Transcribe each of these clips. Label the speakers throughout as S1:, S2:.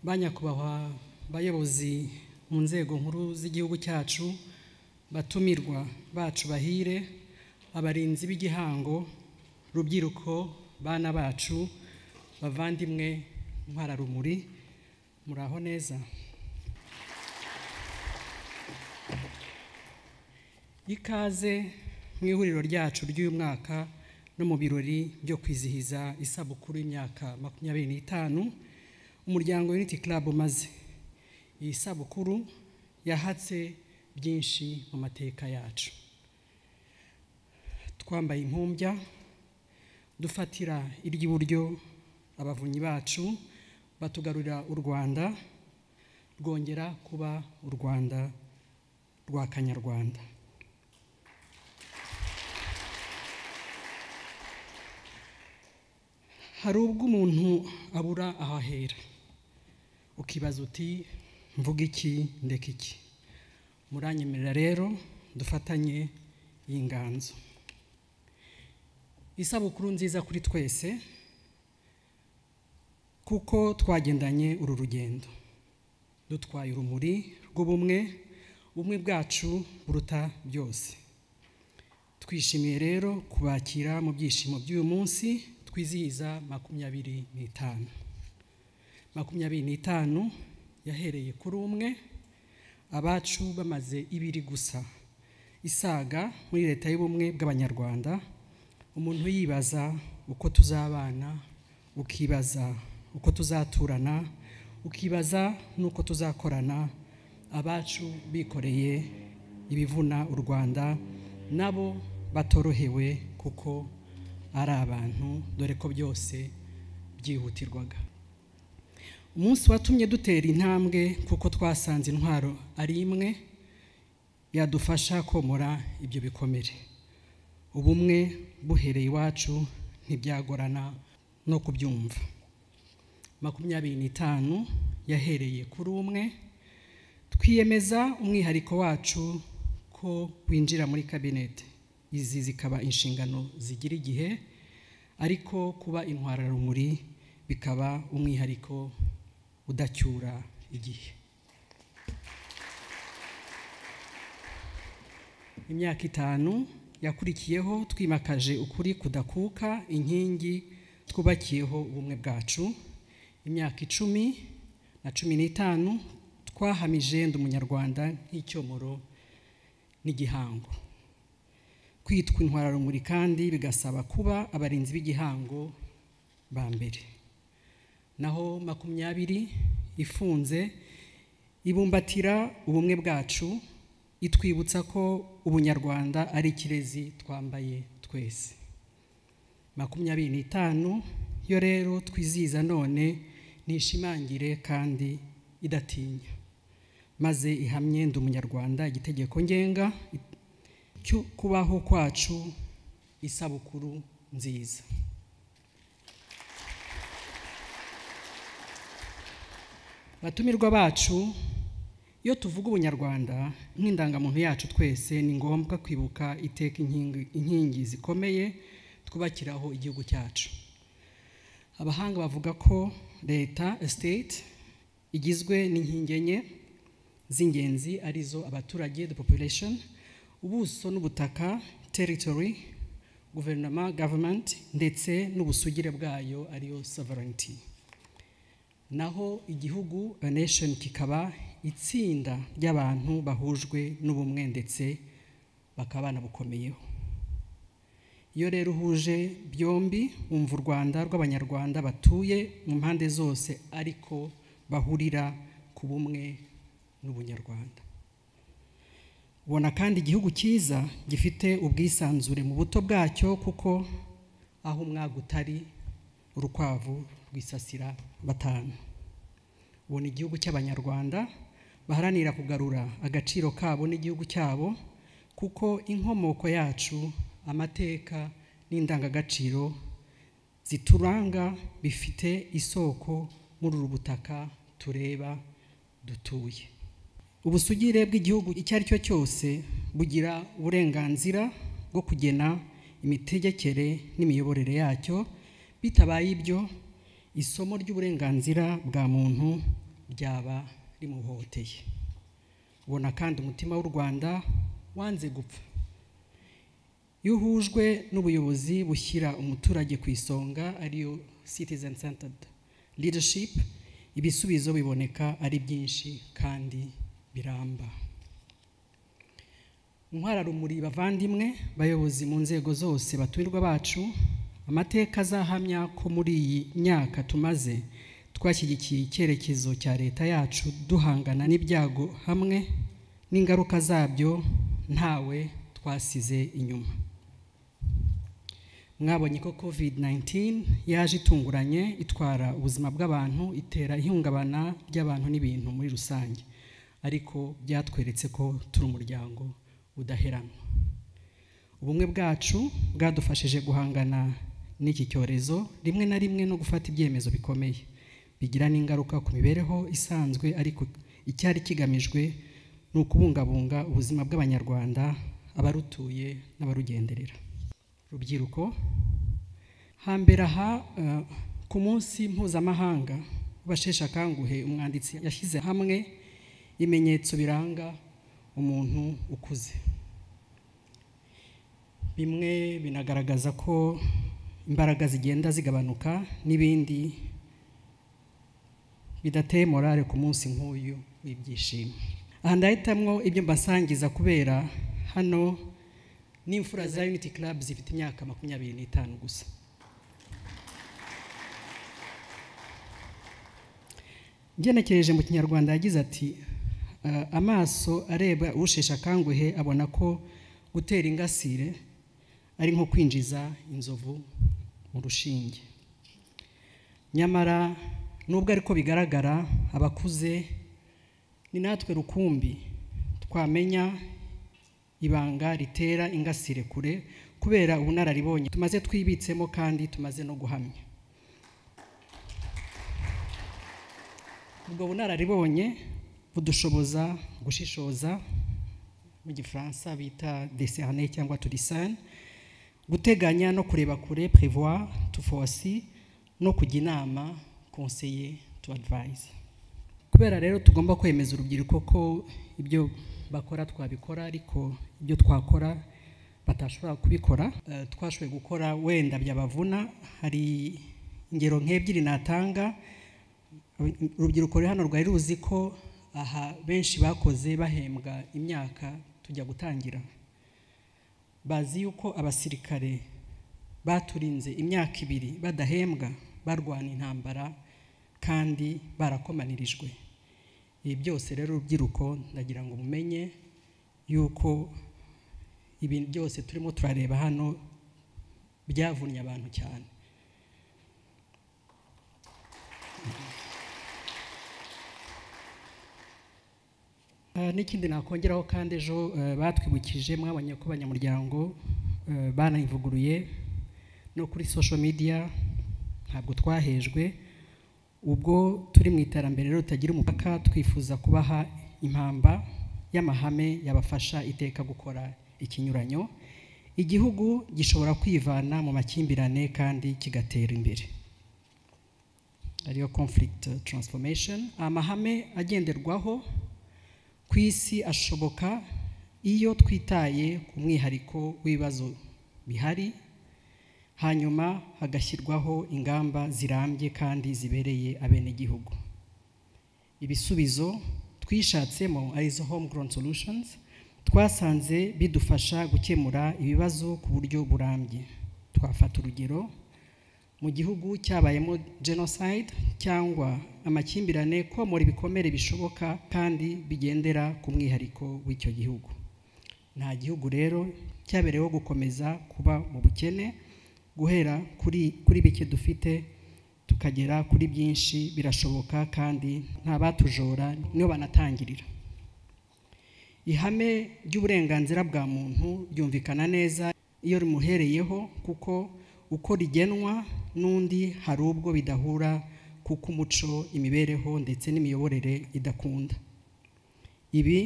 S1: ba nyakubahwa bayobozi mu nzego nkuru z'igihugu cyacu batumirwa bacu bahire abarinzi b'igihango rubyiruko bana bacu bavandimwe ntwararumuri muraho neza ikaze mu ihuriro ryacu ry'uyu mwaka no mu birori byo kwizihiza isabukuru y'imyaka makumyabiri n'itanu umuryango Unity Club umaze iyi sabukuru yahatse byinshi mu mateka yacu twambaye impumbya dufatira iry'iburyo abavunyi bacu batugarurira u rwanda rwongera kuba u rwanda rwa kanyarwanda hari ubwo umuntu abura aho ahera ukibaza uti mvuga iki ndeka iki muranyemerera rero dufatanye iyi nganzo isabukuru nziza kuri twese kuko twagendanye uru rugendo dutwaye urumuri rw'ubumwe ubumwe bwacu buruta byose twishimiye rero kubakira mu byishimo by'uyu munsi twizihiza makumyabiri n'itanu makumyabiri n'itanu yahereye kuri umwe abacu bamaze ibiri gusa isaga muri leta y'ubumwe bw'abanyarwanda umuntu yibaza uko tuzabana ukibaza uko tuzaturana ukibaza n'uko tuzakorana abacu bikoreye ibivuna u rwanda nabo batorohewe kuko ari abantu dore ko byose byihutirwaga umunsi watumye dutera intambwe kuko twasanze intwaro ari imwe yadufasha komora ibyo bikomere ubumwe buhereye iwacu ntibyagorana no kubyumva makumyabiri n'itanu yahereye kuri umwe twiyemeza umwihariko wacu ko winjira muri kabinete izi zikaba inshingano zigira igihe ariko kuba intwararumuri bikaba umwihariko udacyura igihe imyaka itanu yakurikiyeho twimakaje ukuri kudakuka inkingi twubakiyeho ubumwe bwacu imyaka icumi na cumi n'itanu twahamije ndi umunyarwanda nk'icyomoro n'igihango kwitwa intwararumuri kandi bigasaba kuba abarinzi b'igihango ba mbere naho makumyabiri ifunze ibumbatira ubumwe bwacu itwibutsa ko ubunyarwanda ari ikirezi twambaye twese makumyabiri n'itanu yo rero twizihiza none nishimangire kandi idatinya maze ihamye ndi umunyarwanda igitegeko ngenga cyo kubaho kwacu isabukuru nziza batumirwa bacu iyo tuvuga ubunyarwanda nk'indangamuntu yacu twese ni ngombwa kwibuka iteka inkingi zikomeye twubakiraho igihugu cyacu abahanga bavuga ko leta estate igizwe n'inkingi enye z'ingenzi arizo abaturage the population ubuso n'ubutaka territory guverinoma government ndetse n'ubusugire bwayo ariyo sovereignty naho igihugu a nation kikaba itsinda ry'abantu bahujwe n'ubumwe ndetse bakaba banabukomeyeho iyo rero uhuje byombi wumva u rwanda rw'abanyarwanda batuye mu mpande zose ariko bahurira ku bumwe n'ubunyarwanda ubona kandi igihugu cyiza gifite ubwisanzure mu buto bwacyo kuko aho umwaga utari urukwavu rwisasira batanu ubona igihugu cy'abanyarwanda baharanira kugarura agaciro kabo n'igihugu cyabo kuko inkomoko yacu amateka n'indangagaciro zituranga bifite isoko muri uru butaka tureba dutuye ubusugire bw'igihugu icyo ari cyo cyose bugira uburenganzira bwo kugena imitegekere n'imiyoborere yacyo bitabaye ibyo isomo ry'uburenganzira bwa muntu ryaba rimuhohoteye ubona kandi umutima w'u rwanda wanze gupfa iyo uhujwe n'ubuyobozi bushyira umuturage ku isonga ariyo citizen centered leadership ibisubizo biboneka ari byinshi kandi biramba intwararumuri bavandimwe bayobozi mu nzego zose batumirwa bacu amateka azahamya ko muri iyi myaka tumaze twashyigikiye icyerekezo cya leta yacu duhangana n'ibyago hamwe n'ingaruka zabyo ntawe twasize inyuma mwabonye ko covid 19 yaje itunguranye itwara ubuzima bw'abantu itera ihungabana ry'abantu n'ibintu muri rusange ariko byatweretse ko turi umuryango udaheranwa ubumwe bwacu bwadufashije guhangana n'iki cyorezo rimwe na rimwe no gufata ibyemezo bikomeye bigira n'ingaruka ku mibereho isanzwe ariko icyari kigamijwe ni ukubungabunga ubuzima bw'abanyarwanda abarutuye n'abarugenderera rubyiruko hambere aha ku munsi mpuzamahanga w'abasheshe akanguhe umwanditsi yashyize hamwe ibimenyetso biranga umuntu ukuze bimwe binagaragaza ko imbaraga zigenda zigabanuka n'ibindi bidateye morale ku munsi nk'uyu w'ibyishimo aha ndahitamwo ibyo mbasangiza kubera hano n'imfura za unity club zifite imyaka makumyabiri n'itanu gusa ngenekereje mu kinyarwanda yagize ati amaso areba usheshe akanguhe abona ko gutera ingasire ari nko kwinjiza inzovu mu rushinge nyamara nubwo ariko bigaragara abakuze ni natwe rukumbi twamenya ibanga ritera ingasire kure kubera ubunararibonye tumaze twibitsemo kandi tumaze no guhamya ubwo bunararibonye budushoboza gushishoza mu gifaransa bita deserne cyangwa turisane guteganya no kureba kure prevoir tufosi no kujya inama konseye tu advise kubera rero tugomba kwemeza urubyiruko ko ibyo bakora twabikora ariko ibyo twakora batashobora kubikora twashoboye gukora wenda byabavuna hari ingero nk'ebyiri natanga urubyiruko ruri hano rwari ruzi ko aha benshi bakoze bahembwa imyaka tujya gutangira bazi yuko abasirikare baturinze imyaka ibiri badahembwa barwana intambara kandi barakomanirijwe ibi byose rero urubyiruko ndagira ngo mumenye yuko ibintu byose turimo turareba hano byavunnye abantu cyane n'ikindi nakongeraho kandi ejo batwibukije mwabonye ko abanyamuryango banayivuguruye no kuri social media ntabwo twahejwe ubwo turi mu iterambere rero ritagira umupaka twifuza kubaha impamba y'amahame yabafasha iteka gukora ikinyuranyo igihugu gishobora kwivana mu makimbirane kandi kigatera imbere ariyo conflict transformation amahame agenderwaho ku isi ashoboka iyo twitaye ku mwihariko w'ibibazo bihari hanyuma hagashyirwaho ingamba zirambye kandi zibereye abenegihugu ibisubizo twishatsemo arizo home grown solutions twasanze bidufasha gukemura ibibazo ku buryo burambye twafata urugero mu gihugu cyabayemo genocide cyangwa amakimbirane komora ibikomere bishoboka kandi bigendera ku mwihariko w'icyo gihugu nta gihugu rero cyabereyeho gukomeza kuba mu bukene guhera kuri kuri bike dufite tukagera kuri byinshi birashoboka kandi nta batujora niyo banatangirira ihame ry'uburenganzira bwa muntu ryumvikana neza iyo rimuhereyeho kuko uko rigenwa n'undi hari ubwo bidahura kuko umuco imibereho ndetse n'imiyoborere idakunda ibi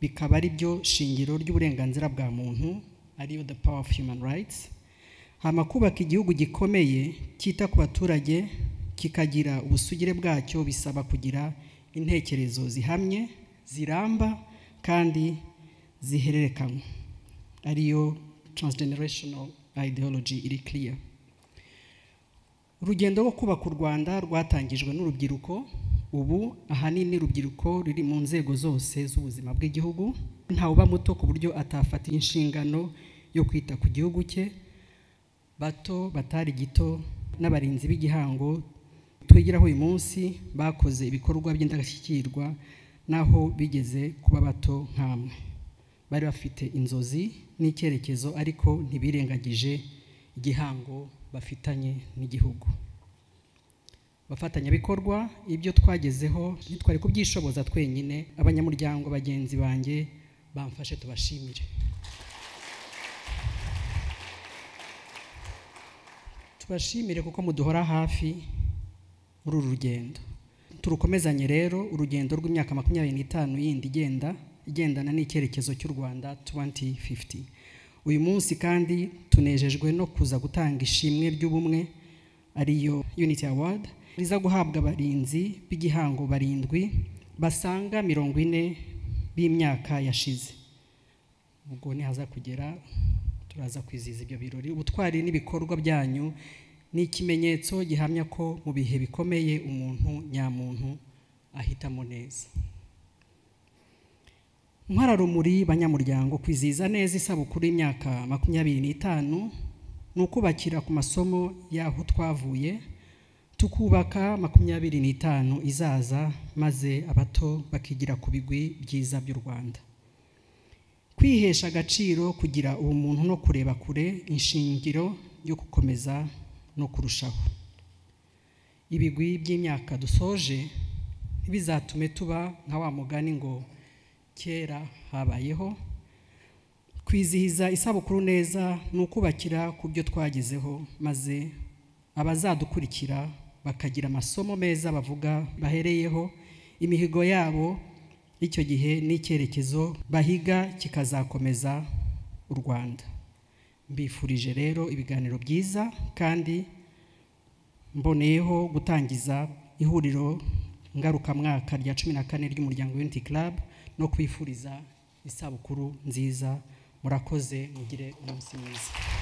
S1: bikaba ari byo shingiro ry'uburenganzira bwa muntu ariyo the power of human rights hama kubaka igihugu gikomeye cyita ku baturage kikagira ubusugire bwacyo bisaba kugira intekerezo zihamye ziramba kandi zihererekanywa ariyo transgenerational ideology iri clear urugendo rwo kubaka u rwanda rwatangijwe n'urubyiruko ubu ahanini urubyiruko ruri mu nzego zose z'ubuzima bw'igihugu ntawuba muto ku buryo atafata inshingano yo kwita ku gihugu cye bato batari gito n'abarinzi b'igihango twigiraho uyu munsi bakoze ibikorwa by'indashyikirwa n'aho bigeze kuba bato nk'amwe bari bafite inzozi n'icyerekezo ariko ntibirengagije igihango bafitanye n'igihugu bafatanyabikorwa ibyo twagezeho ntitwari kubyishoboza twenyine abanyamuryango bagenzi banjye bamfashe tubashimire tubashimire kuko muduhora hafi muri uru rugendo turukomezanye rero urugendo rw'imyaka makumyabiri n'itanu yindi igenda igendana n'icyerekezo cy'u rwanda 2050 uyu munsi kandi tunejejwe no kuza gutanga ishimwe ry'ubumwe ariyo unity award riza guhabwa abarinzi b'igihango barindwi basanga mirongo ine b'imyaka yashize ubwo nihaza kugera turaza kwizihiza ibyo birori ubutwari n'ibikorwa byanyu ni ikimenyetso gihamya ko mu bihe bikomeye umuntu nyamuntu ahitamo neza nkararumuri banyamuryango kwizihiza neza isabukuru y'imyaka makumyabiri n'itanu ni ukubakira ku masomo y'aho twavuye tukubaka makumyabiri n'itanu izaza maze abato bakigira ku bigwi byiza by'u rwanda kwihesha agaciro kugira ubumuntu no kureba kure inshingiro yo gukomeza no kurushaho ibigwi by'imyaka dusoje ntibizatume tuba nka wa mugani ngo kera habayeho kwizihiza isabukuru neza ni ukubakira ku byo twagezeho maze abazadukurikira bakagira amasomo meza bavuga bahereyeho imihigo yabo icyo gihe n'icyerekezo bahiga kikazakomeza u rwanda mbifurije rero ibiganiro byiza kandi mboneyeho gutangiza ihuriro ngarukamwaka rya cumi na kane ry'umuryango Unity Club no kwifuriza isabukuru nziza murakoze mugire umunsi mwiza